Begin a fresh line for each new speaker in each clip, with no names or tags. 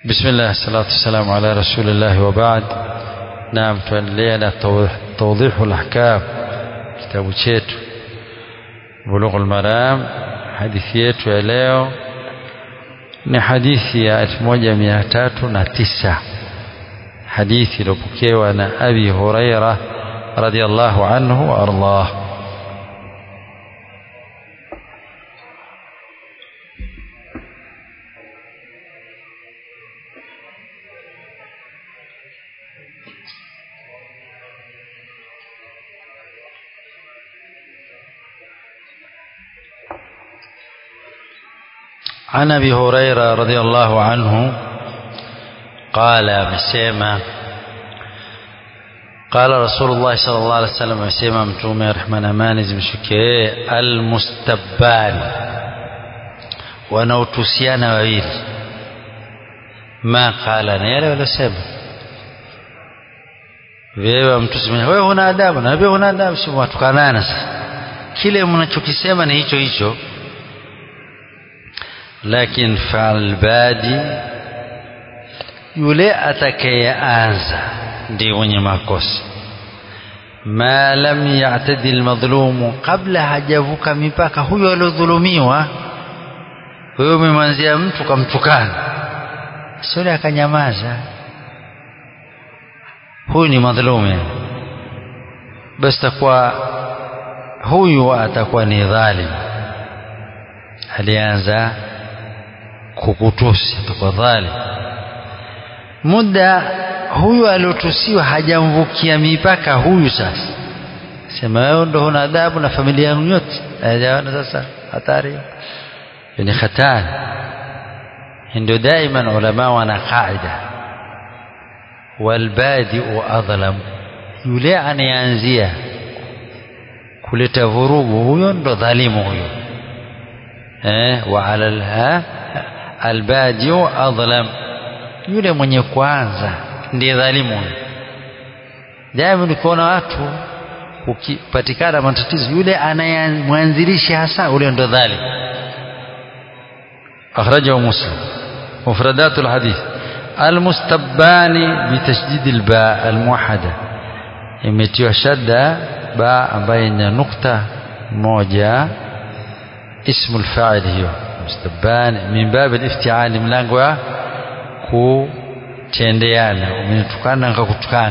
بسم الله الصلاة والسلام على رسول الله وبعد نعم tuendelea توضيح الأحكام kitabu chetu Bulughul Maram hadithi yetu ya leo ni hadithi ya 1309 hadithi iliyopokewa na Abi Huraira radhiallahu anhu wa ardah عن ابي هريره رضي الله عنه قال مسيما قال رسول الله صلى الله عليه وسلم مسيما متومه رحمن amani zimshukie almustabban wanaotusiana wawili ma qala ni yale waliosema wewe mtu wewe huna adabu na wewe huna adabu si watukanana sasa kile mnachokisema ni hicho hicho lakini falbadi yule atakayeanza ndiye mwenye makosa ma lam ya'tadi almadhlumu kabla hajavuka mipaka huyo aliodhulumiwa wewe umemwanzia mtu kamtukana sio akanyamaza huyu ni madhlumu basi takuwa huyu atakuwa ni dhalim alianza kukutusi atakuwa dhalim muda huyu aliotusiwa hajamvukia mipaka huyu sasa sema wewe ndo huna adabu na familia yangu yote hajaona sasa hatari ni hatari ndio daima ulama wana kaida walbadiu adhlam yule anayeanzia kuleta vurugu huyo ndo dhalimu huyo eh wa ala albadiu adhlam yule mwenye kwanza ndiye dhalimu daima nikuona watu ukipatikana matatizo yule anayemwanzilisha hasa ule ndo dhalim akhrajahu muslim mufradat alhadith almustabbani bitashdid alba almuwahada imetiwa shadda ba ambaye ina nukta moja ismu alfa'il hiyo mustabban min bab aliftial mlango wa kutendeana umetukana ngakutukana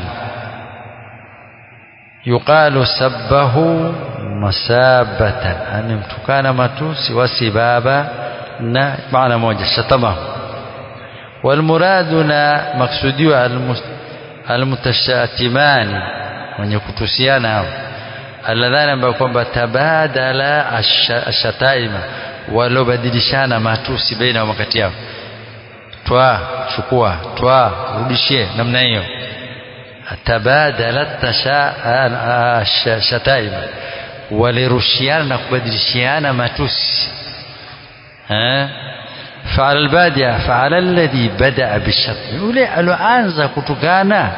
yuqalu sabbahu masabatan amemtukana matusi wasibaba na maana moja shatamahu walmuraduna maksudiwa almutashatimani wenye kutusiana hao alladhani ambao kwamba tabadala ashataima walobadilishana matusi baina ya wakati yao twa chukua twa rudishie namna hiyo tabadala shataima walirushiana na kubadilishiana matusi فعلى البادية فعلى الذي بدأ بالشتم يولي ألوانزا كتكانا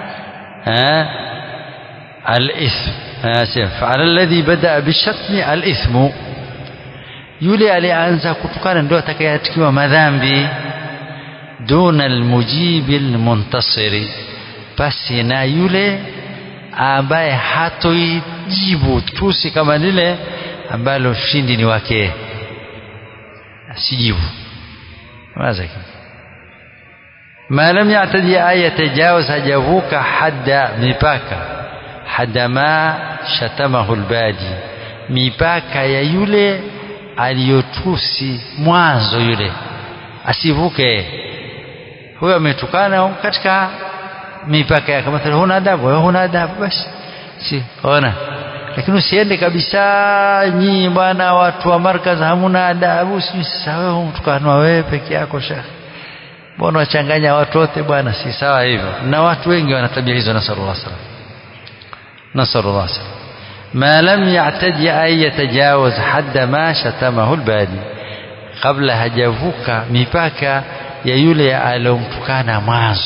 الإثم فعلى الذي بدأ بالشتم الإثم يولي ألوانزا كتكانا ndo atakayatikiwa madhambi duna almujibi almuntasiri basi na yule ambaye hatoijibu tusi kama lile ambalo ushindi ni wake asijibu waza ma lam ya'tadi ayatajawaz hajavuka hadda mipaka hadda ma shatamahu albadi mipaka ya yule aliyotusi mwanzo yule asivuke huyo ametukana katika mipaka yake mathalan huna adabu wewe huna adabu basi si ona lakini usiende kabisa nyinyi bwana watu wa markaz hamuna adabu sijui sasa wewe umtukanwa wewe peke yako shekhi mbona wachanganya watu wote bwana si sawa hivyo na watu wengi wana tabia hizo nasallallahu alaihi wasallam nasallallahu alaihi wasallam ما لم يعتدي أن يتجاوز حد ما شتمه البادي قبل hajavuka mipaka ya yule aliyomtukana mwanzo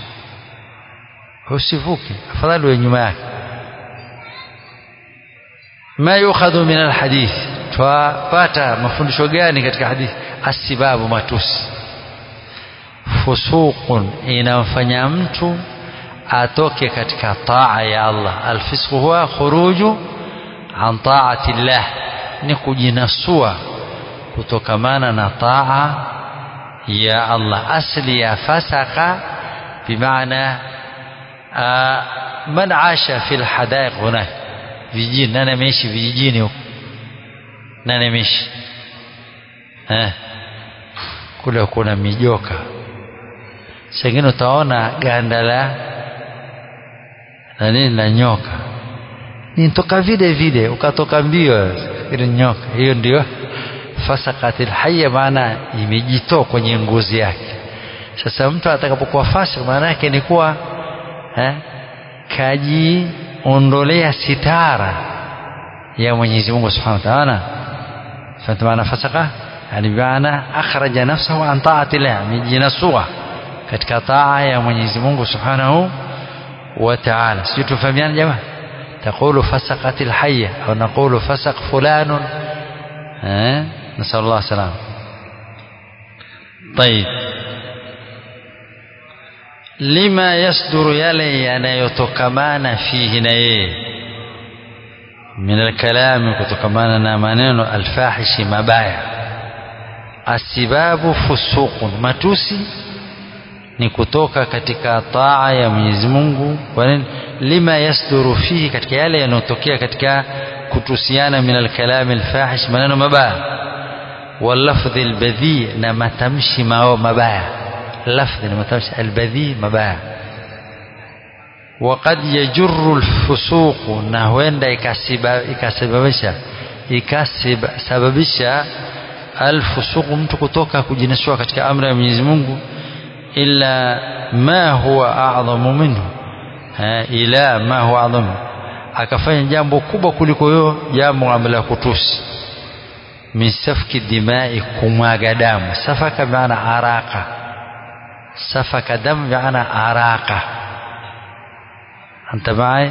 usivuke afadhali we nyuma yake ما يؤخذ من الحديث twapata mafundisho gani katika hadithi asibabu matusi fusuqun inamfanya mtu atoke katika taa ya Allah alfisqu huwa khuruju an taati llah ni kujinasua kutokamana na taa ya Allah asli ya fasaka bimaana man asha fi lhadaiq hunak vijijini nani ameishi vijijini huko nani ameishi eh kule kuna mijoka sengine utaona ganda la na nini la nyoka nitoka vile vile ukatoka mbio ile nyoka hiyo ndio fasakatil hayya maana imejitoa kwenye ngozi yake sasa mtu atakapokuwa fasik maana yake ni kuwa eh, kajiondolea sitara ya Mwenyezi Mungu Subhanahu wa Ta'ala فانت معنى فسقه يعني بمعنى أخرج نفسه عن طاعة الله amejinasua katika taa ya Mwenyezi Mungu Subhanahu wa Ta'ala sijui tufahamiana jamaa تقول فسقت الحية أو نقول فسق فلان أه؟ نسأل الله السلامة طيب لما يصدر يلي yanayotokamana fihi na yeye من الكلام kutokamana na maneno alfahishi mabaya asibabu fusuqun matusi ni kutoka katika taa ya Mwenyezi Mungu kwa nini lima yasduru fihi katika yale yanayotokea katika kutusiana min alkalam alfahish maneno mabaya واللفظ البذيء na matamshi mao mabaya lafdhi na matamshi albadhi mabaya وقد يجر الفسوق na huenda ikasababisha ikasababisha alfusuq mtu kutoka kujinasua katika amri ya Mwenyezi Mungu illa ma huwa a'dhamu minhu ila ma huwa a'dhamu akafanya jambo kubwa kuliko hiyo jambo ambalo kutusi min safki dimai kumwaga damu safaka maana araka safaka damu maana araka أنت معي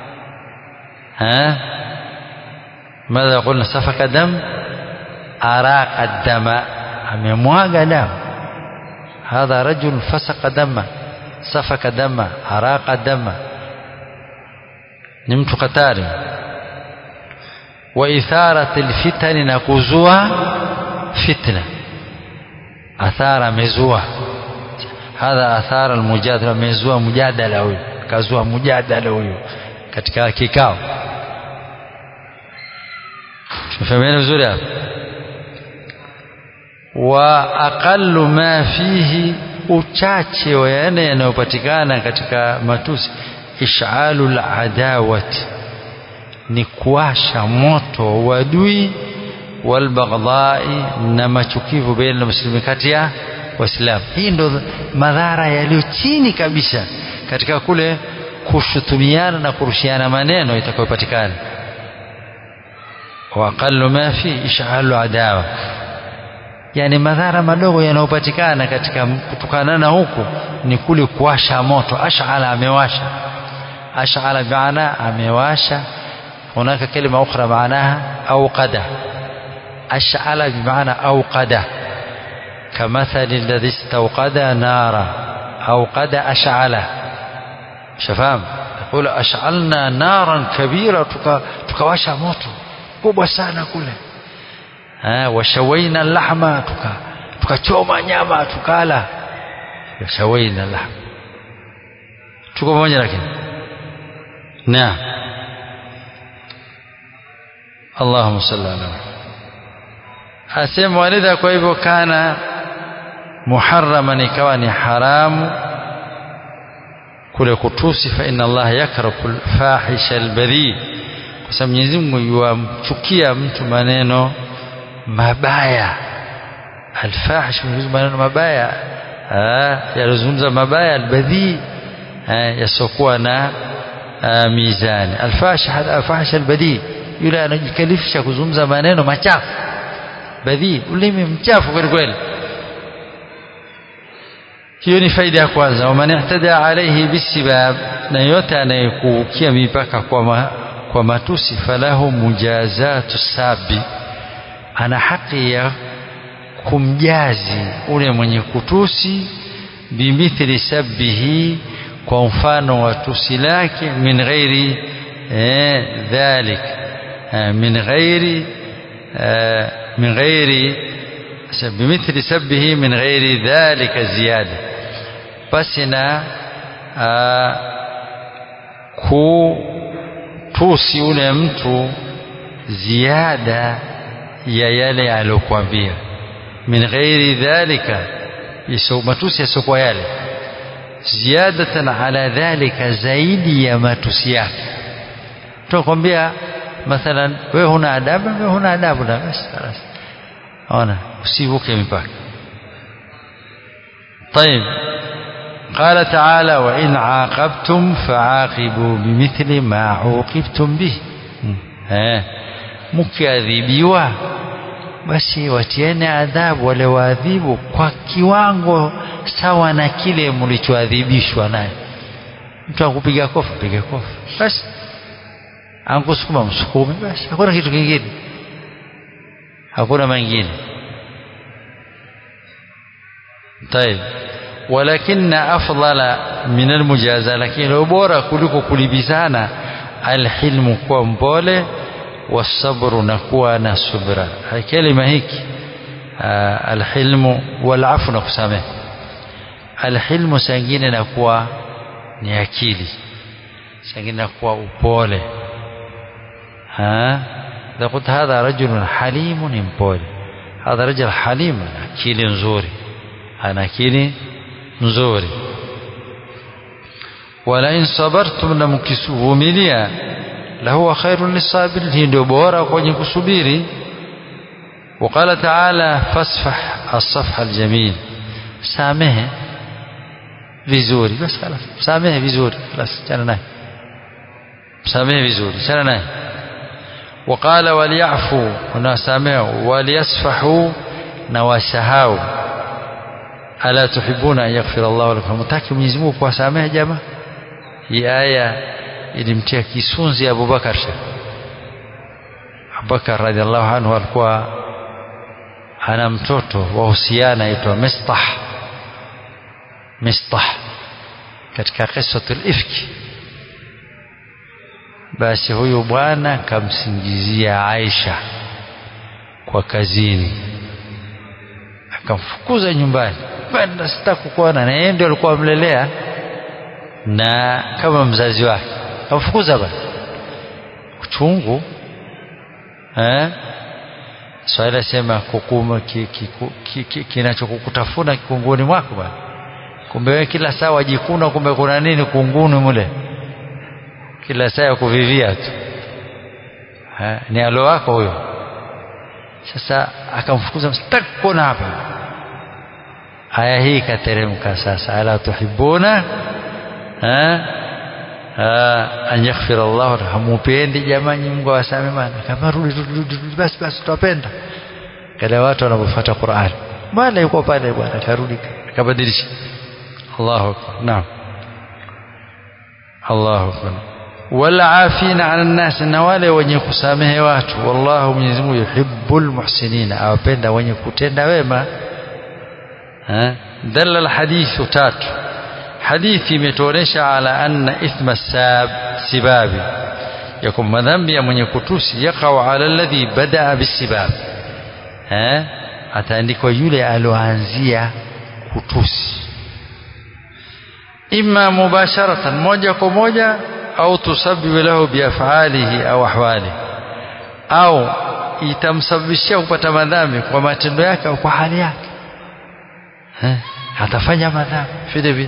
ها ماذا قلنا سفك دم أراق الدم amemwaga damu hadha rajul fasaka dama safaka dama araqa dama ni mtu katari wa itharat alfitani na kuzua fitna athara amezua hadha athara almujadala amezua mujadala huyu kazua mujadala huyu katika kikao tumefahamiana vizuri hapa wa aqallu ma fihi uchache wa yale yanayopatikana katika matusi ishalu ladawati ni kuasha moto wa uadui walbaghdai na machukivu baina ya muslimi kati ya waislamu hii ndo madhara yaliyo chini kabisa katika kule kushutumiana na kurushiana maneno itakayopatikana wa aqallu ma fi ishalu adawa yani madhara madogo yanayopatikana katika kutokana na huku ni kule kuwasha moto ash'ala amewasha ash'ala bimaana amewasha hunaka kalima ukhra maanaha awqada ash'ala bimaana awqada كمثل الذي استوقد نارا أوقد أشعله شفام يقول أشعلنا نارا كبيرة تكواشا موتو kubwa sana kule washawaina lahma tukachoma tuka nyama tukala washawaina lahma tuko pamoja lakini naam Allahumma salli ala asema walidha kwa hivyo kana muharraman ikawa ni haramu kule kutusi fa inna Allah yakrahu alfahisha albadhi kwa sababu Mwenyezi Mungu yuamchukia mtu maneno mabaya alfahish maneno mabaya yalizungumza mabaya albadhi yasokuwa na mizani alfahish alfahish albadhi yule anajikalifisha kuzungumza maneno machafu badhi ulimi mchafu kweli kweli hiyo ni faida ya kwanza waman ihtada alaihi bisibab na yote anayekuukia mipaka kwa, ma, kwa matusi falahu mujazatu sabi ana haki ya kumjazi ule mwenye kutusi bimithli sabbihi kwa mfano wa tusi lake min ghairi eh, dhalik eh, min ghairi eh, min ghairi bimithli sabbihi min ghairi dhalika ziyada basi na kutusi ule mtu ziada ya yale aliyokuambia min ghairi dhalika matusi yasiokuwa yale ziyadatan ala dhalika zaidi ya matusi yake tunakwambia mathalan wewe huna adabu wewe huna adabu na basi خلاص ona usivuke mipaka طيب قال تعالى وإن عاقبتم فعاقبوا بمثل ما عوقبتم به ها mkiadhibiwa basi watiene adhabu wale waadhibu kwa kiwango sawa na kile mlichoadhibishwa naye mtu akupiga kofi piga kofi basi ankusukuma msukume basi hakuna kitu kingine hakuna mengine طيب ولكن أفضل من المجازة لكن لو بورا كلكو كلبسانا الحلم كوا مبولة والصبر نكوا نصبرا هاي كلمة هيك آه الحلم والعفو نقسمه الحلم سنجين نكوا نيakili سنجين نكوا upole ها إذا قلت هذا رجل حليم mpole هذا رجل حليم akili nzuri ana akili nzuri walain sabartum na mkisuvumilia lahuwa khairun lisabirin hii ndio bora kwenye kusubiri وقال تعالى فاصفح الصفح الجميل سامه vizuri basi خلاص samehe vizuri خلاص chana naye samehe vizuri chana naye وقال وليعفوا ونسامحوا وليصفحوا نواسهاوا ala tuhibuna an yaghfira Allah lakum mtaki Mwenyezi Mungu kuwasamehe jamaa hii aya ilimtia kisunzi Abu Bakar Abu Bakar radhiallahu anhu alikuwa ana mtoto wahusiana aitwa Mistah Mistah katika qisatul ifki basi huyu bwana kamsingizia Aisha kwa kazini akamfukuza nyumbani bwana sitaki kuona na yeye ndio alikuwa amlelea na kama mzazi wake akamfukuza bwana uchungu eh swali sema kukuma kinachokukutafuna kikunguni mwako bwana kumbe wewe kila saa wajikuna kumbe kuna nini kunguni mule kila saa ya kuvivia tu ha, ni alo wako huyo sasa akamfukuza sitaki kuona hapa aya hii ikateremka sasa ala tuhibuna an yaghfira Allah hamupendi jamani Mungu awasame bana kama rudi rudi basi basi tutapenda kada watu wanapofuata Qur'an bwana yuko pale bwana karudi kabadilisha Allahu akbar naam Allahu akbar wala afina ala nas na wale wenye kusamehe watu wallahu Mwenyezi Mungu yuhibbul muhsinina awapenda wenye kutenda wema دل الحديث تات حديث imetuonesha ala anna ithma sab sibabi yakum madhambi ya mwenye kutusi yakau ala alladhi badaa bisibab eh ataandikwa yule aloanzia kutusi imma mubasharatan moja kwa moja au tusabbibu lahu biafalihi au ahwalihi au itamsababishia kupata madhambi kwa matendo yake au kwa hali yake eh atafanya madhambi vile vile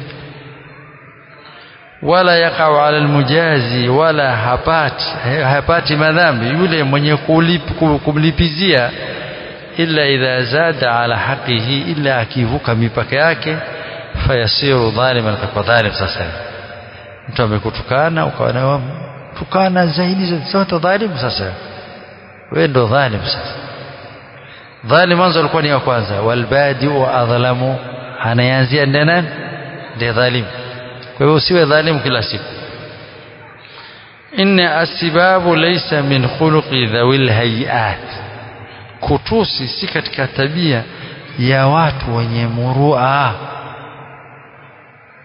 wala yakau ala almujazi wala hapati hapati madhambi yule mwenye kulip, kumlipizia illa idha zada ala haqihi illa akivuka mipaka yake fayasiru dhaliman kwa dhalim sasa mtu amekutukana ukawa na tukana zaidi zote dhalim sasa wewe ndo dhalim sasa dhalim mwanzo alikuwa ni wa kwanza walbadi wa adhlamu anayeanzia ndiye nani ndiye dhalim kwa hiyo usiwe dhalimu kila siku inna asibabu laysa min khuluqi dhawil hayat kutusi si katika tabia ya watu wenye murua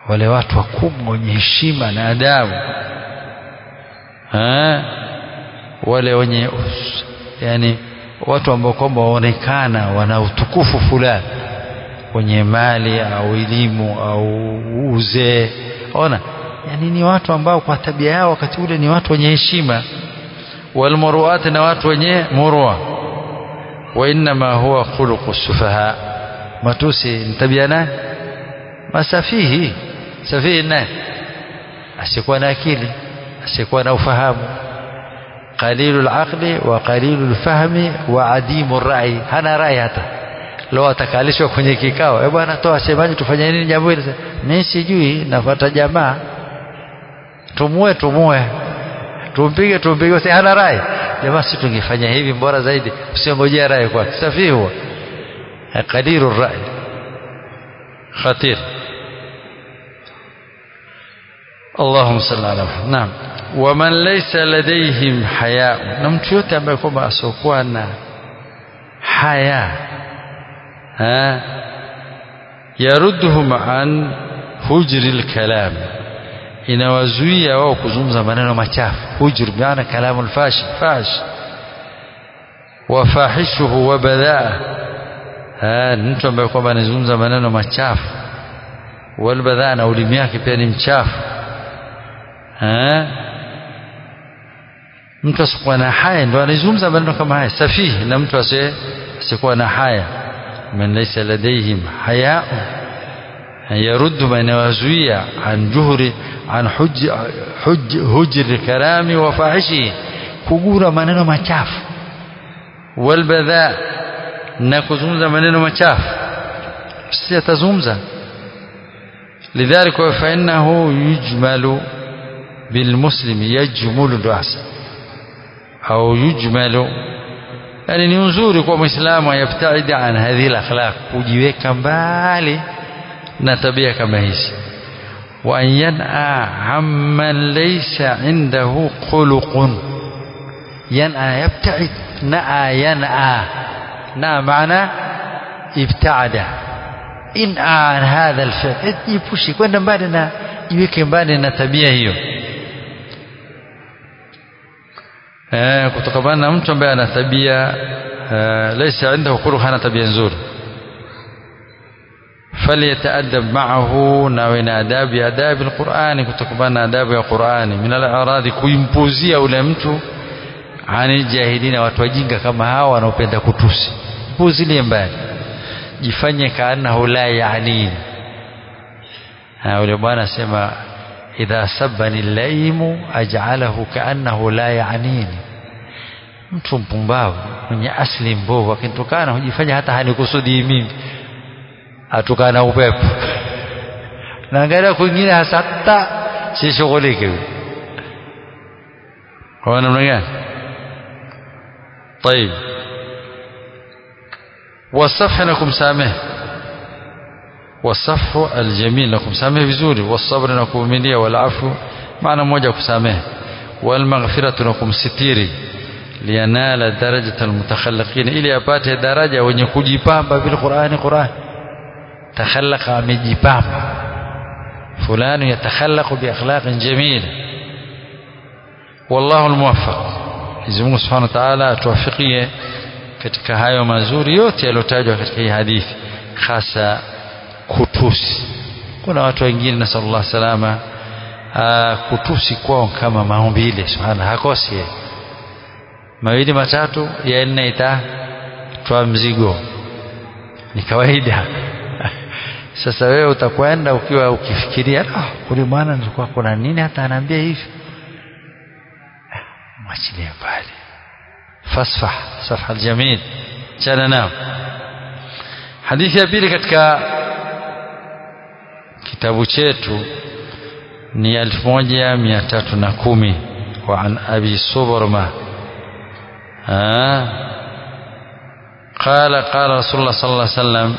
wale watu wakubwa wenye heshima na adabu ha? wale wenye yani watu ambao kwamba waonekana wana utukufu fulani wenye mali au elimu au uzee ona yani ni watu ambao kwa tabia yao wakati ule ni watu wenye heshima walmuruat na watu wenye murwa wa inma huwa khuluqu sufaha matusi ni tabia nani masafihi safihi nani asiyekuwa na akili asiyekuwa na ufahamu qalilu alaqli wa qalilu alfahmi wa adimu rai hana rai hata leo atakalishwa kwenye kikao eh bwana toa semaje tufanye nini jambo hili mimi sijui nafuata jamaa tumue tumue tumpige tumpige si hana rai jamaa si tungefanya hivi bora zaidi usiongojea rai kwa safi huwa qalilu rai khatir اللهم صل على محمد نعم ومن ليس لديهم حياء na mtu yote ambaye kwamba asiokuwa na haya ha yarudduhum an hujri alkalam inawazuia wao kuzungumza maneno machafu hujr maana kalamu alfashi fash wafahishuhu wa badhaa mtu ambaye kwamba anazungumza maneno machafu walbadhaa na ulimi yake pia ni mchafu mtu asikuwa na haya ndo anazungumza maneno kama haya safihi na mtu asikuwa na haya man laysa ladayhim haya'u yaruddu man yawazuia an juhri an hujj hujj hujri karami wa fahishi kugura maneno machafu walbadha na kuzungumza maneno machafu si atazungumza lidhalika fa innahu yujmalu بالمسلم يجمل الرأس أو يجمل يعني ni nzuri kwa muislamu ayabtaida an hadhihi alakhlaq kujiweka mbali na tabia kama hizi wa an yan'a amman laysa indahu khuluqun yan'a yabtaid na'a yan'a na maana ibtaada in'a an hadha alfi'l jipushi kwenda mbali na jiweke mbali na tabia hiyo eh, kutokana na mtu ambaye ana tabia eh, laysa indahu khuluq hana tabia nzuri falyataadab ma'ahu na wena adabu ya adabu alqur'ani kutokana na adabu ya qur'ani min al-a'radi kuimpuzia ule mtu ani jahilina watu wajinga kama hawa wanaopenda kutusi puzilie mbali jifanye kaanahu la yaanini ule bwana asema idha sabbani laimu aj'alahu kaannahu la yaanini mtu mpumbavu mwenye asli mbovu akinitukana hujifanya hata hanikusudi mimi atukana upepo naangalia kwingine hasa hata sishughuliki kwa namna gani طيب والصفح لكم سامح والصفح الجميل لكم سامح vizuri والصبر na kuvumilia والعفو maana moja kusamehe والمغفرة لكم sitiri liyanala darajata almutakhalliqin ili apate daraja wenye kujipamba bil Qur'ani Qur'an takhallaqa amejipamba fulani yatakhallaqu bi akhlaqin jamil wallahu almuwaffaq Mwenyezi Mungu Subhanahu wa Ta'ala atuwafikie katika hayo mazuri yote yaliyotajwa katika hii hadithi hasa kutusi kuna watu wengine na sallallahu salama aa, kutusi kwao kama maumbile subhana hakosi yeye mawili matatu ya nne itatwa mzigo ni kawaida sasa wewe utakwenda ukiwa ukifikiria ah kule bwana nilikuwa kuna nini hata anaambia hivi mwachilie mbali fasfah safha aljamil chana nao hadithi ya pili katika kitabu chetu ni 1310 wa an abi subrma قال قال رسول الله صلى الله عليه وسلم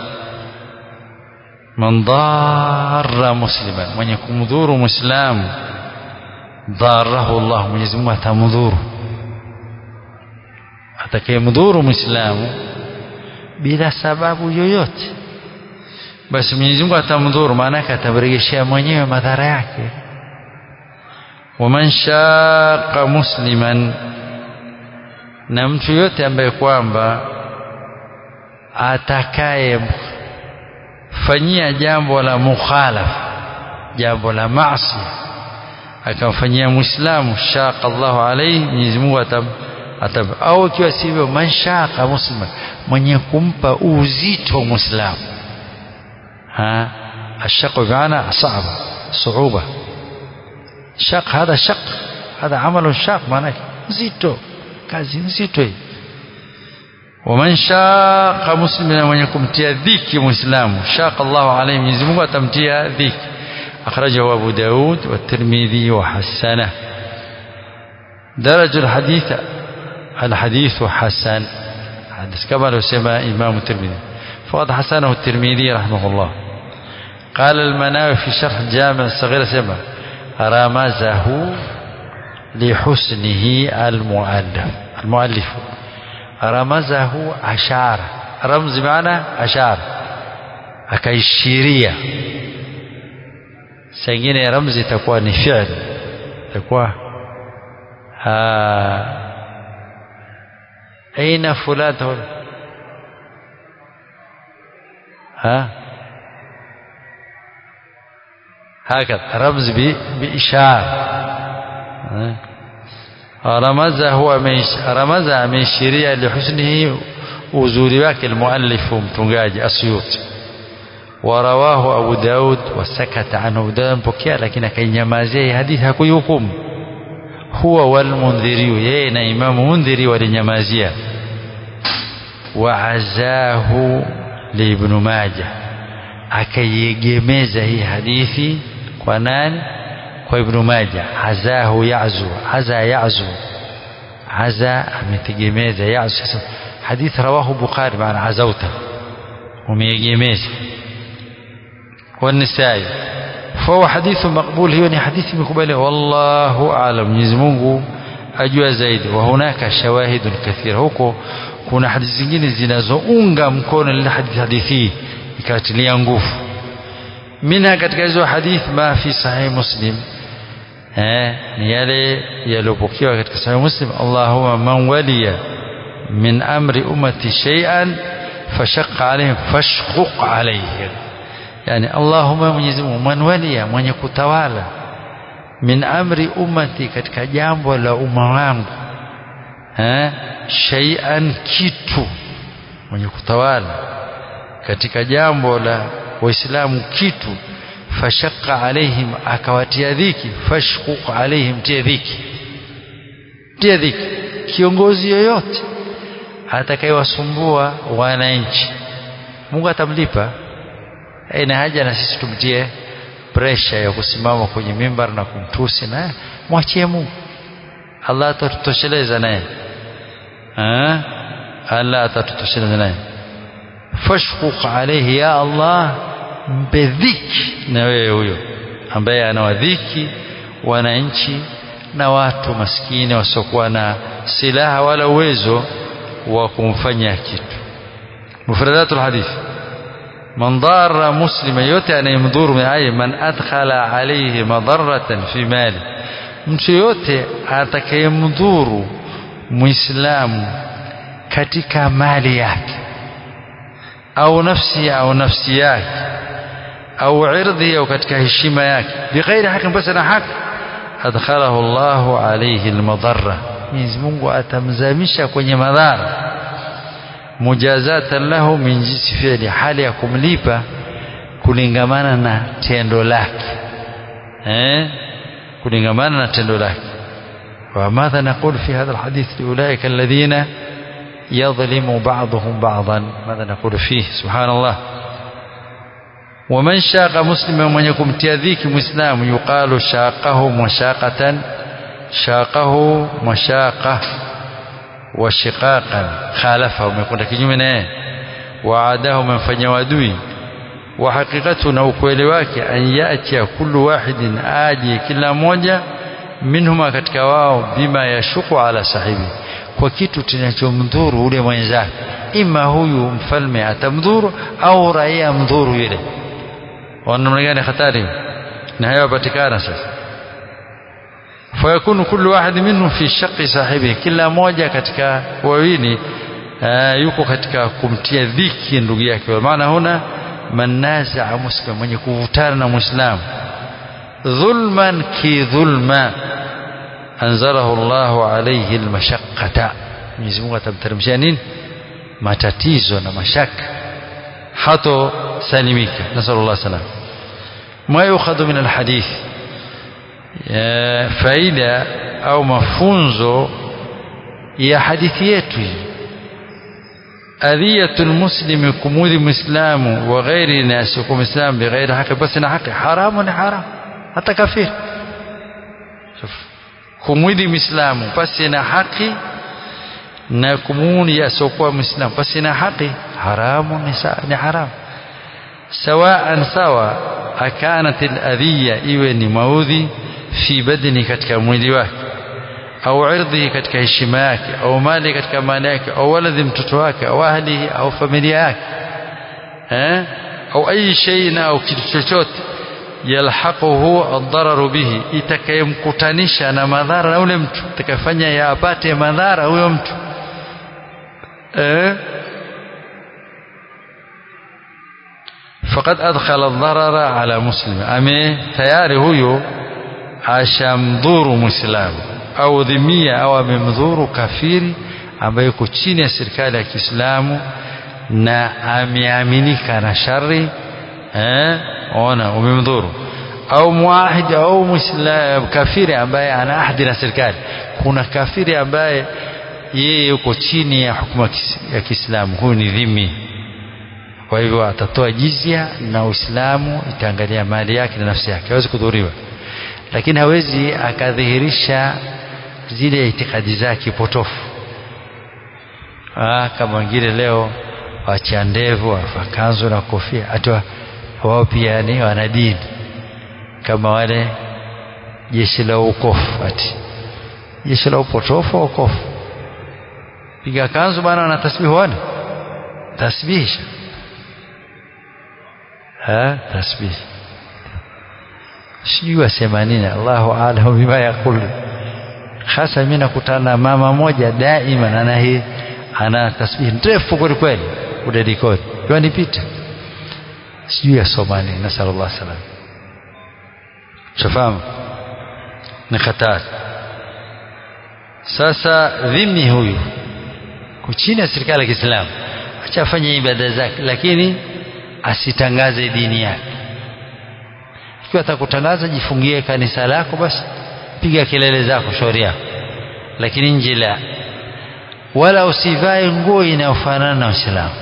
من ضار مسلما من يكون مذور مسلم ضاره الله Mwenyezi Mungu atamdhuru atakayemdhuru muislamu bila sababu yoyote basi Mwenyezi Mungu atamdhuru maana yake atamrejeshea mwenyewe madhara yake waman shaqa musliman na mtu yote ambaye kwamba atakaye fanyia jambo la mukhalafa jambo la maasi akamfanyia muislamu shaqa Allahu alayhi Mwenyezi Mungu atam, atam au ikiwa sivyo man shaqa muslima mwenye kumpa uzito muislamu ha الشق بمعنى صعب صعوبة شق هذا شق هذا عمل شاق معناه زيتو kazi nzito hii waman shaqa muslimina mwenye kumtia dhiki muislamu shaqa Allahu alayhi Mwenyezi Mungu atamtia dhiki akhrajahu Abu Daud wa Tirmidhi wa hasana درج الحديث الحديث حسن حديث كما لو سمى إمام الترمذي فقد حسنه الترمذي رحمه الله قال المناوي في شرح الجامع الصغير سمى رمزه لحسنه المؤلف المؤلف رمزه أشار رمز معنى أشار akaishiria sengine ramzi itakuwa ni fi'l itakuwa aina fulan ha هكذا رمز بإشارة رمزه رمز ameishiria lihusnihi uzuri wake almuallif mtungaji asyuti ورواه أبو داود وسكت عنه أبو داود mpokea lakini akainyamazia hadithi hakuihukumu huwa walmundhiri yeye na imamu mundhiri walinyamazia waazahu liibnu maja akaiegemeza hii hadithi kwa nani kwa ibnu maja azahu yazu aza yazu aza ametegemeza yazu sasa hadithi rawahu bukhari maana azauta umeegemeza والنسائي فهو حديث مقبول هي حديث مقبول والله أعلم Mwenyezi Mungu ajua zaidi wa hunaka shawahid kathira huko kuna hadithi zingine zinazounga mkono ile hadithi hadithi ikatilia nguvu minha katika hizo hadith ma fi sahih muslim eh ni yale yaliyopokewa katika sahih muslim Allahumma man waliya min amri ummati shay'an fashaqqa alayhim fashquq alayhim yani Allahumma Mwenyezi Mungu man waliya mwenye kutawala min amri ummati katika jambo la umma wangu eh shay'an kitu mwenye kutawala katika jambo la waislamu kitu fashaqqa alaihim akawatia dhiki fashquq alaihim tia dhiki tia dhiki kiongozi yoyote atakayewasumbua wananchi Mungu atamlipa ina haja na sisi tumtie pressure ya kusimama kwenye mimbar na kumtusi na mwachie Mungu Allah atatutosheleza naye Allah atatutosheleza naye fashquq alayhi ya Allah mpe dhiki na wewe huyo ambaye anawadhiki wananchi na watu maskini wasiokuwa na silaha wala uwezo wa kumfanya kitu mufradatul hadith man darra muslima yote anayemdhuru ay man adkhala alayhi madarratan fi mali mtu yote atakayemdhuru muislamu katika mali yake au nafsi au nafsi yake au irdhi au katika heshima yake bighairi haki basi na haki adkhalahu Allahu alayhi almadarra Mwenyezi Mungu atamzamisha kwenye madhara mujazatan lahu min jinsi fi'li hali ya kumlipa kulingamana na tendo lake eh kulingamana na tendo lake وماذا نقول في هذا الحديث لأولئك الذين يظلم بعضهم بعضا ماذا نقول فيه سبحان الله ومن شاق مسلما من يكون تيذيك مسلم يقال شاقه مشاقة شاقه مشاقة وشقاقا خالفه ومكون كنيمه وعاده من فني ودوي وحقيقته na ukweli wake an yati kullu wahidin aji kila mmoja minhuma katika wao bima yashuku ala sahibi kwa kitu kinachomdhuru ule mwenzake ima huyu mfalme atamdhuru au raia mdhuru yule wana namna gani hatari na hayapatikana sasa fayakunu kullu wahid minhum fi shaqi sahibi kila moja katika wawili yuko katika kumtia dhiki ndugu yake maana huna man nazaa muslim mwenye kuvutana na muislamu dhulman ki dhulma anzalahu Allahu alayhi almashaqqata Mwenyezi Mungu atamteremshia nini matatizo na mashaka hato salimika nasallallahu salam ma yukhadhu min alhadith faida au mafunzo ya hadithi yetu hii أذية المسلم كمود مسلم وغير الناس يقوم مسلم بغير حق بس حق حرام حرام حتى كفير شوف kumwidi mislamu pasi na haki na kumuni asiokuwa mislamu pasi na haki haramu ni haramu sawaan sawa akanat aladhiya iwe ni maudhi fi badni katika mwili wake au irdhihi katika heshima yake au mali katika mali yake au waladhi mtoto wake au ahlihi au familia yake eh au ayi shay au kitu chochote yalhaquhu ad-dararu bihi itakayemkutanisha na madhara na ule mtu itakafanya ya apate madhara huyo mtu eh faqad adkhala ad-darara ala muslim ame tayari huyo ashamdhuru muislamu au dhimia au amemdhuru kafiri ambaye yuko chini ya serikali ya Kiislamu na ameaminika na shari eh ona umemdhuru au muahidi au muislam kafiri ambaye ana ahadi na serikali kuna kafiri ambaye yeye yuko chini ya hukumu ya Kiislamu huyu ni dhimi kwa hivyo atatoa jizia na Uislamu itaangalia mali yake na nafsi yake hawezi kudhuriwa lakini hawezi akadhihirisha zile itikadi zake potofu ah kama wengine leo wacha ndevu wafakanzo na kofia hata wao pia ni wana dini kama wale jeshi la ukofu ati jeshi la upotofu ukofu piga kanzu bana wana tasbihu wana tasbihisha ha tasbih sijui wasema nini Allahu a'lamu bima yaqulu hasa mimi nakutana na mama moja daima ana hii ana tasbih ndefu kweli kweli udedikoti yanipita sijui asoma nini nasallallahu alaihi wasallam shafahamu ni hatari sasa dhimmi huyu chini ya serikali ya Kiislamu acha afanye ibada zake lakini asitangaze dini yake ikiwa atakutangaza jifungie kanisa lako basi piga kelele zako shauri yako lakini nje la wala usivae nguo inayofanana na Uislamu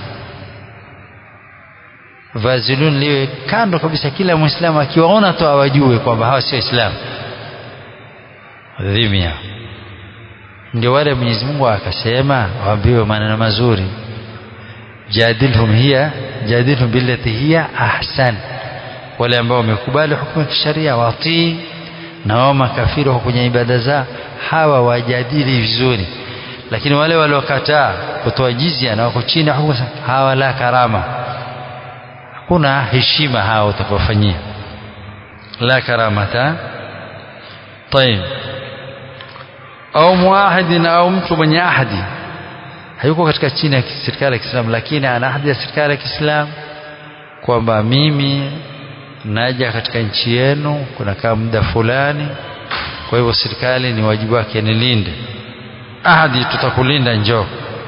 vazilun liwe kando kabisa kila muislamu akiwaona tu awajue kwamba hawa sio Waislamu dhimia ndio wale Mwenyezi Mungu akasema waambiwe maneno mazuri jadilhum hiya jadilhum billati hiya ahsan wale ambao wamekubali hukumu ya kisheria watii na wao makafiri wako kwenye ibada zao hawa wajadili vizuri lakini wale waliokataa kutoa jizia na wako chini hukumu hawa la karama hakuna heshima hao utakofanyia la karamata طيب au muahidi au mtu mwenye ahadi hayuko katika chini ya serikali ya Kiislamu lakini ana ahadi ya serikali ya Kiislamu kwamba mimi naja katika nchi yenu kunakaa muda fulani kwa hivyo serikali ni wajibu wake nilinde ahadi tutakulinda njoo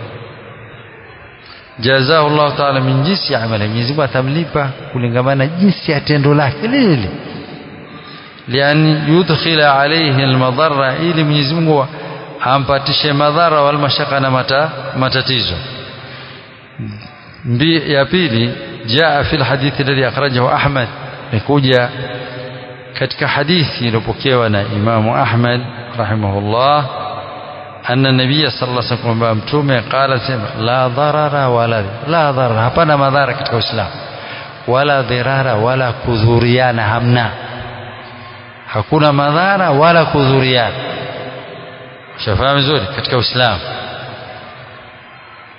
jazahu Allah taala min jinsi amali Mwenyezi Mungu atamlipa kulingamana jinsi ya tendo lake lile lian yudkhila alayhi almadhara ili Mwenyezi Mungu ampatishe madhara wal mashaka na mata, matatizo mbi ya pili jaa fi alhadith alladhi akhrajahu Ahmad nikuja katika hadithi iliyopokewa na Imamu Ahmad rahimahullah أن النبي صلى الله عليه وسلم متومه قال سema la dharara wala la dharara hapana madhara katika Uislamu wala dhirara wala kudhuriana hamna hakuna madhara wala kudhuriana shafahamu vizuri katika Uislamu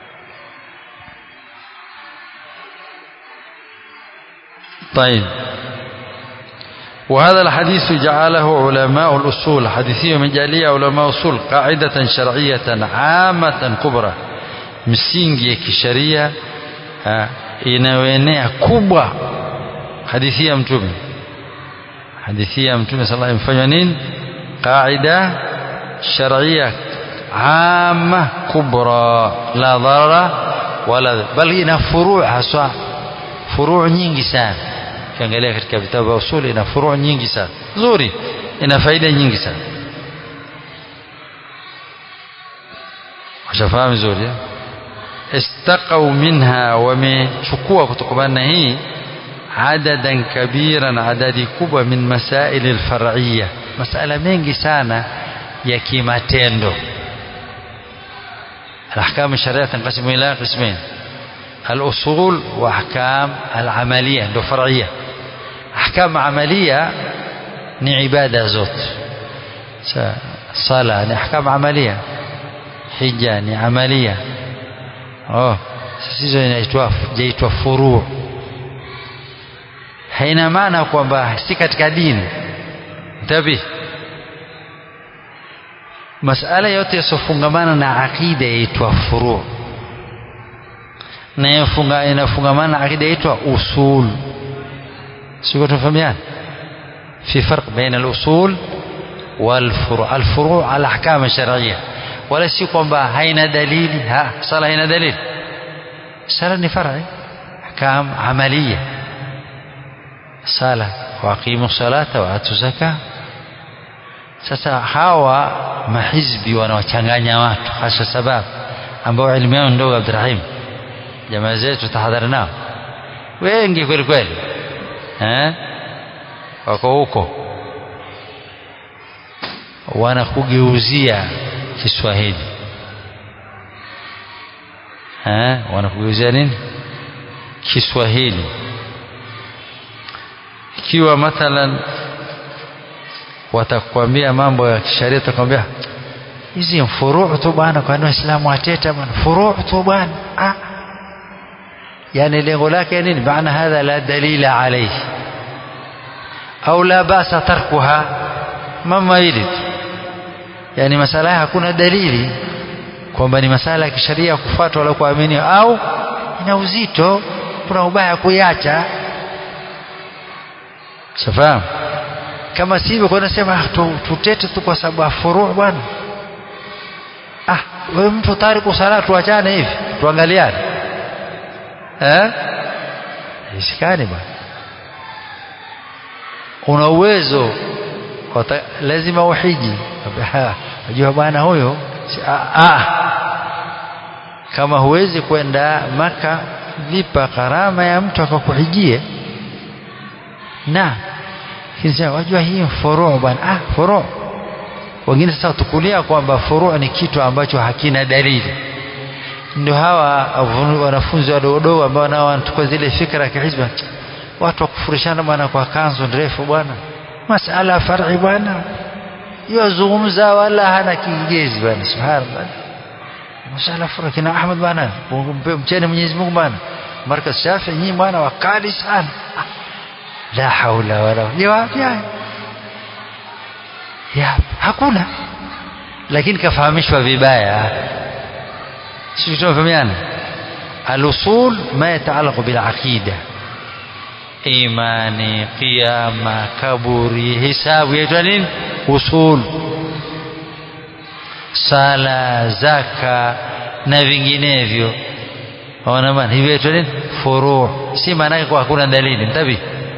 طيب وهذا الحديث جعله علماء الأصول حديثية مجالية علماء الأصول قاعدة شرعية عامة كبرى msingi ya kisheria inayoenea kubwa hadithi ya mtume hadithi ya mtume sallallahu alayhi wasallam nini qaida shar'iyya amma kubra la dharara wala bal ina furu' haswa furu' nyingi sana kiangalia katika vitabu vya usuli ina furu' nyingi sana nzuri ina faida nyingi sana washafahamu vizuri استقوا منها ومechukua kutokana na hii عددا كبيرا عدد kubwa min masail alfar'iyya masala mengi sana ya kimatendo الاحكام الشرعيه تنقسم الى قسمين الاصول واحكام العمليه ndo فرعيه احكام عمليه ni ibada zote sala ni ahkam amalia hija ni amalia oh sasa hizo inaitwa jaitwa furu haina maana kwamba si katika dini tabi masala yote yasofungamana na akida yaitwa furu na yafunga inafungamana na akida yaitwa usul sio tufahamiana في فرق بين الأصول والفروع الفروع الأحكام الشرعية ولا si kwamba haina dalili ha sala haina dalili sala ni far'i ahkam amaliya sala waqimu salata wa atu zaka sasa hawa mahizbi wanawachanganya watu hasa sababu ambao elimu yao ndogo Abdurrahim jamaa zetu tahadhari nao wengi kweli kweli eh wako huko wanakugeuzia Kiswahili eh wanakugeuzia nini Kiswahili ikiwa mathalan watakwambia mambo ya kisheria atakwambia hizi furuu tu bwana kwa nini waislamu wateta bwana furuu tu bwana ah yani lengo lake nini maana hadha la dalila alayhi au la basa tarkuha mama hili yani masala haya hakuna dalili kwamba ni masala ya kisheria kufuatwa wala kuamini au ina uzito kuna ubaya kuiacha safahamu kama sivyo kwa nasema tutete tu kwa sababu furu bwana ah wewe mtu tariku sala tuachane hivi tuangaliane eh isikani bwana una uwezo lazima uhiji unajua bwana huyo ah, kama huwezi kwenda maka lipa gharama ya mtu akakuhijie na kisha wajua hii furu bwana ah furu wengine sasa tukulia kwamba furu ni kitu ambacho hakina dalili ndio hawa wanafunzi wadogo ambao nao wanachukua zile fikra kihizba watu wakufurishana bwana kwa kanzu ndefu bwana masala far'i bwana yozungumza wala hana kiingezi bwana subhanallah masala far'i kina Ahmad bwana mcheni Mwenyezi Mungu bwana markaz Shafi nyinyi bwana wakali sana la haula wala jawabu ya ya hakuna lakini kafahamishwa vibaya sisi tunafahamiana al-usul ma yata'allaqu bil aqidah imani qiyama kaburi hisabu yaitwa nini usul sala zaka na vinginevyo ona bana hivi yaitwa nini furu si maana yake kwa hakuna dalili mtabi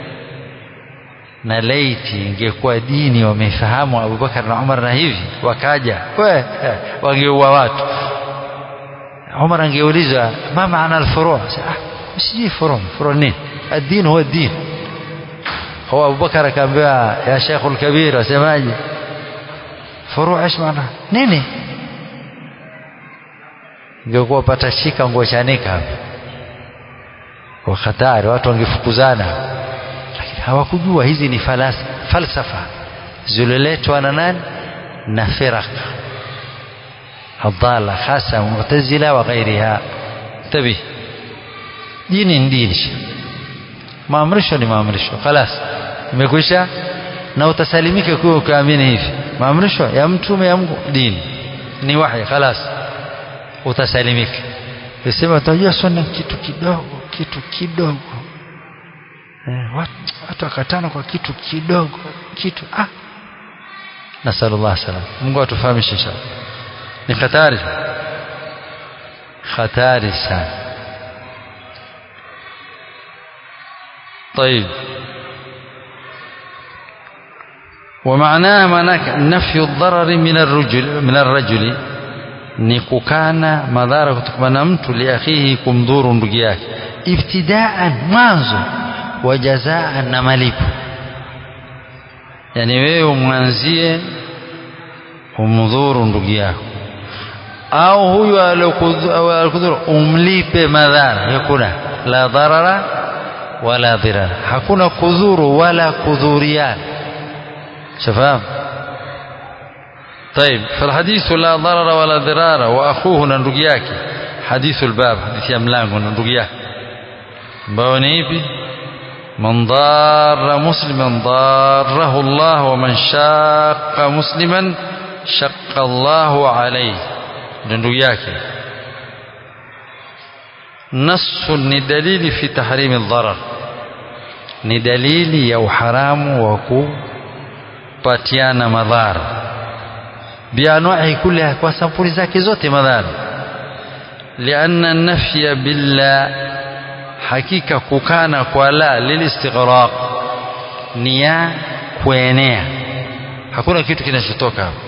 na laiti ingekuwa dini wamefahamu Abubakar na Umar na hivi wakaja we wangeua watu Umar angeulizwa ma maana al-furu' ah sijui furu' furu' nini الدين هو الدين هو أبو بكر كان بها يا شيخ الكبير وسماجي فروع ايش معنى nini ingekuwa patashika nguo chanika hapa kwa hatari watu wangefukuzana lakini hawakujua hizi ni falasa, falsafa zililetwa na nani na firaq adala hasa mu'tazila wa ghairiha tabi dini ni dini maamrisho ni maamrisho خلاص imekwisha na utasalimika kuwa ukaamini hivi maamrisho ya mtume ya Mungu dini ni wahi khalas utasalimika sema utajua sunna kitu kidogo kitu kidogo eh, watu, watu wakatana kwa kitu kidogo kitu ah nasallallahu salam Mungu atufahamishe inshallah ni hatari hatari sana طيب ومعناها معناك نفي الضرر من الرجل من الرجل ni kukana madhara kutokana na mtu liakhihi kumdhuru ndugu yake ibtidaan mwanzo wa jazaan na malipo yani wewe umwanzie umdhuru ndugu yako au huyu alokudhuru umlipe madhara hakuna la dharara wala dhirara hakuna kudhuru wala kudhuriana shafahamu طيب فالحديث لا ضرر ولا ضرار واخوه ndugu yake حديث الباب حديث ya mlango na ndugu yake ambao ni ipi من ضار مسلما ضاره الله ومن شاق مسلما شق الله عليه ndugu yake نص ni dalili fi tahrim الضرر ni dalili ya uharamu wa kupatiana madhara bianwahi kuliha kwa sampuli zake zote madhara lianna nafya billah hakika kukana kwa la lilistighraq ni ya kuenea hakuna kitu kinachotoka hapo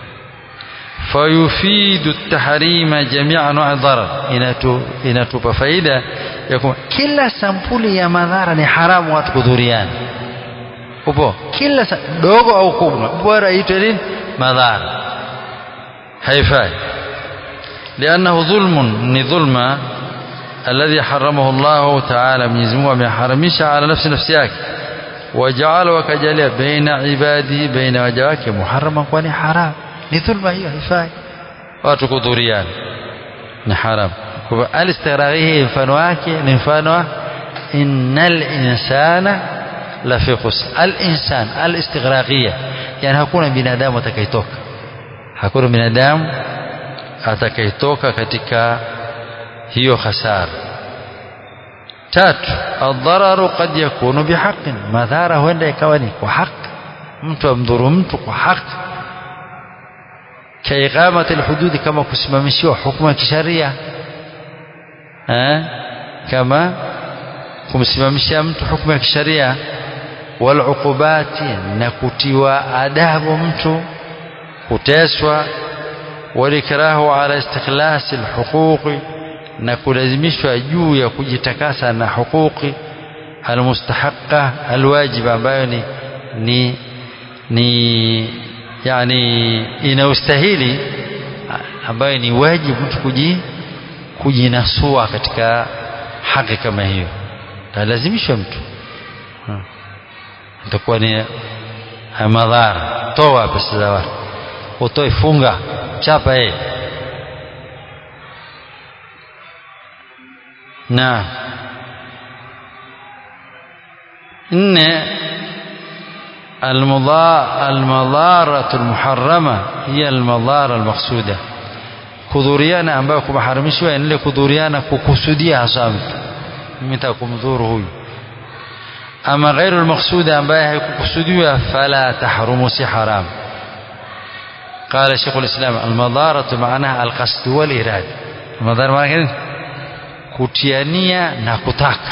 fayufidu tahrima jamia anwa dharar inatu inatupa faida ya kwamba kila sampuli ya madhara ni haramu watu kudhuriana upo kila dogo au kubwa bora itwe nini madhara haifai لأنه ظلم ni dhulma الذي حرمه الله تعالى Mwenyezi Mungu ameharamisha ala nafsi nafsi yake waja'ala wakajalia baina ibadi baina waja wake muharrama kwani haram ni dhulma hiyo haifai watu kudhuriana ni haram kwa alistighraqi mfano wake ni mfano wa innal insana la fi khusr al insan al istighraqiyya yani hakuna binadamu atakayetoka hakuna binadamu atakayetoka katika hiyo hasara tatu adhararu qad yakunu bihaqin madhara huenda ikawa ni kwa haki mtu amdhuru mtu kwa haki kaiqamati alhududi kama kusimamishiwa hukumu ya kisharia kama kumsimamishia mtu hukumu ya kisharia waluqubati na kutiwa adabu mtu kuteswa walikrahu ala istikhlasi alhuquqi na kulazimishwa juu ya kujitakasa na huquqi almustahaqa alwajiba ambayo ni ni ni yani inaustahili ambayo ni wajibu mtu kuji kujinasua katika haki kama hiyo talazimishwa mtu itakuwa ni madhara toa pesa za watu utoe funga chapa yeye na nne المضارة المحرمة هي المضارة المقصودة kudhuriana ambayo kumaharamishwa ni ile kudhuriana kukusudia hasa mtu mimi kumdhuru huyu ama ghairu almaqsuda ambaye haikukusudiwa fala tahrumu si haram قال شيخ الإسلام المضارة معناها القصد والإرادة المضارة معناها kutiania na kutaka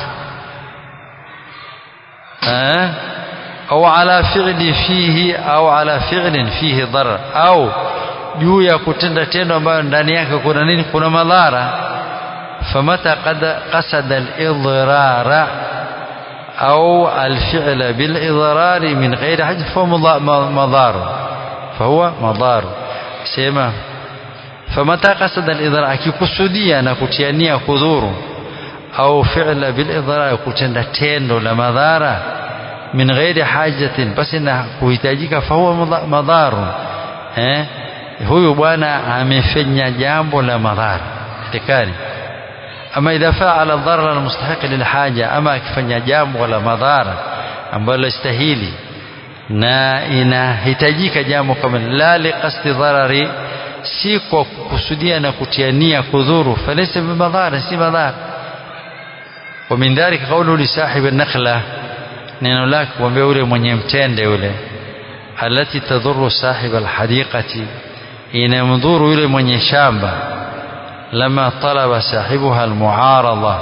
au ala fi'li fihi au ala fi'lin fihi darar au juu ya kutenda tendo ambayo ndani yake kuna nini kuna madhara famata qad qasada al-idrara au al-fi'la bil-idrari min ghairi hajj fa madar fahuwa madar sema famata qasada al-idrar akikusudia na kutiania kudhuru au fi'la bil-idrar kutenda tendo la madhara min ghairi hajatin basi na kuhitajika fahuwa madharu eh huyu bwana amefanya jambo la madhara tekani ama idha faala dharra almustahiq lilhaja ama akifanya jambo la madhara ambalo lastahili na inahitajika jambo kama la liqasdi dharari si kwa kukusudia na kutiania kudhuru falaysa bimadhara si madhara wa min dhalika qawlu li sahibi an-nakhla neno lake kumwambia yule mwenye mtende yule alati tadhuru sahib alhadiqati inamdhuru yule mwenye shamba lama talaba sahibuha almuarada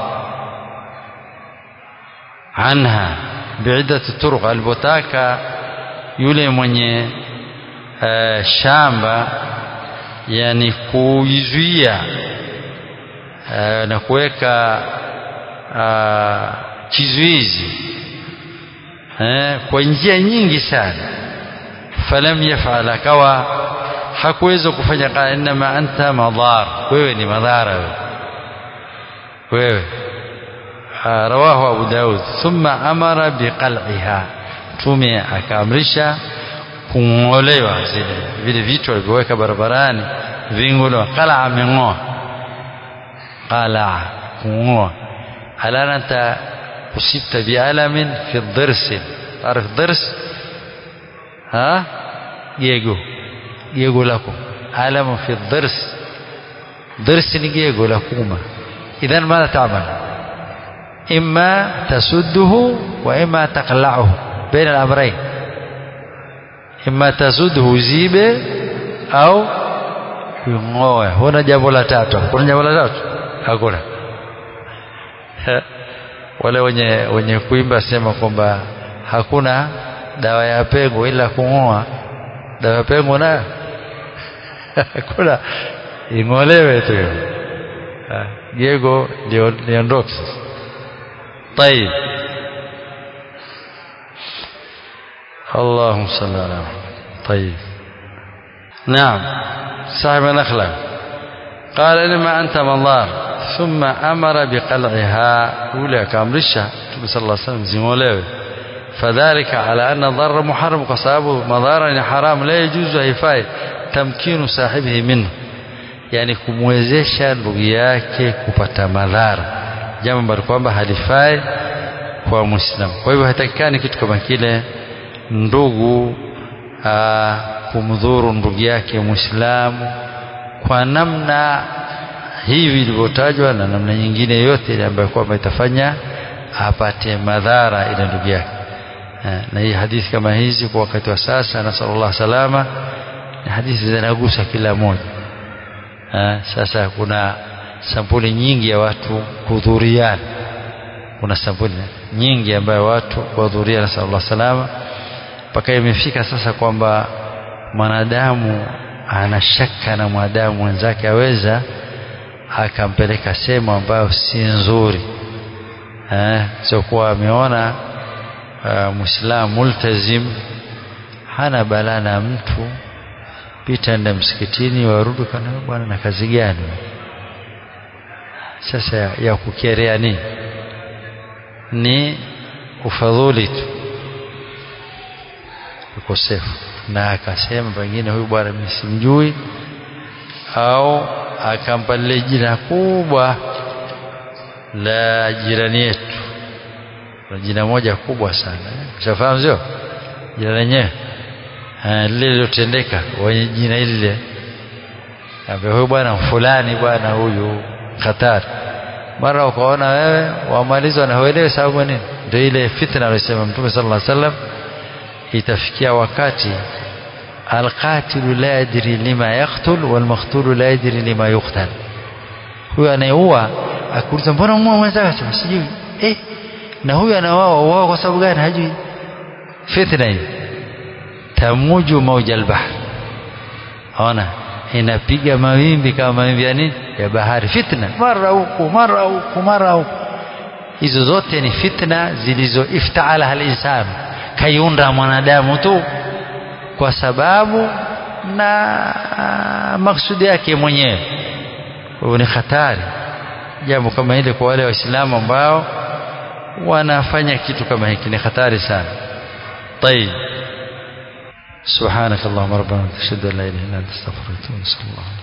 anha biiddati turuq alipotaka yule mwenye uh, shamba yani kuizuia uh, na kuweka uh, kizuizi eh, kwa njia nyingi sana falam yafal akawa hakuweza kufanya qala inma anta madhar wewe ni madhara wewe wewe rawahu abu daud thumma amara biqal'iha tume akaamrisha kung'olewa zile vile vitu alivyoweka barabarani vingolewa qala ameng'oa qala kung'oa alanata أصبت بألم في الضرس تعرف الضرس ها جيجو جيجو لكم ألم في الضرس ضرس جيجو لكم إذا ماذا تعمل إما تسده وإما تقلعه بين الأمرين إما تسده زيبه أو kung'oa huna jambo la tatu kuna jambo la tatu hakuna wale wenye wenye kuimba sema kwamba hakuna dawa ya pengo ila kung'oa dawa ya pengo nayo hakuna ing'olewe tu jego liondoke طيب اللهم صل على محمد طيب نعم صاحب نخلة قال لما أنت منظار ثم أمر بقلعها أولى كامرشة صلى الله عليه وسلم زموليه فذلك على أن الضر محرم قصابه مضارا حرام لا يجوز هيفاي تمكين صاحبه منه yani kumwezesha ndugu yake kupata madhara jambo ambalo kwamba halifai kwa muislamu kwa hivyo hatakikani kitu kama kile ndugu aa, kumdhuru ndugu yake muislamu kwa namna hivi ilivyotajwa na namna nyingine yote ile ambayo kwamba itafanya apate madhara ile ndugu yake na hii hadithi kama hizi kwa wakati wa sasa na sallallahu salama ni hadithi zinagusa kila moja sasa kuna sampuli nyingi ya watu kudhuriana kuna sampuli nyingi ambayo watu kuhudhuriana sallallahu salama mpaka imefika sasa kwamba mwanadamu ana shaka na mwanadamu mwenzake aweza akampeleka sehemu ambayo si nzuri eh, sio kuwa ameona uh, muislamu multazim hana balaa na mtu pita enda msikitini warudi kana bwana na kazi gani sasa ya, ya kukerea nini ni ufadhuli tu ukosefu na akasema pengine huyu bwana mimi simjui au akampa lile jina kubwa la jirani yetu na jina moja kubwa sana ushafahamu sio jina lenyewe lile lilotendeka wenye jina lile ambaye huyu bwana fulani bwana huyu hatari mara ukaona wewe wamalizwa na huelewi sababu nini ndio ile fitna aliyosema mtume sallallahu alaihi wasallam itafikia wakati alqatilu la yadri lima yaqtul walmaqtulu la yadri lima yuqtal huyu anayeua akuuliza mbona muua mwenzake sema sijui eh na huyu anaoa uoa kwa sababu gani hajui fitna hiyo tamuju mauja albahr ona inapiga mawimbi kama mawimbi ya nini ya bahari fitna mara huku mara huku mara huku hizo zote ni fitna zilizo iftaala halinsanu kaiunda mwanadamu tu kwa sababu na maksudi yake mwenyewe kwa ni hatari jambo kama hili kwa wale waislamu ambao wanafanya kitu kama hiki ni hatari sana طيب سبحانك اللهم ربنا اشهد ان لا اله الا انت استغفرك واتوب اليك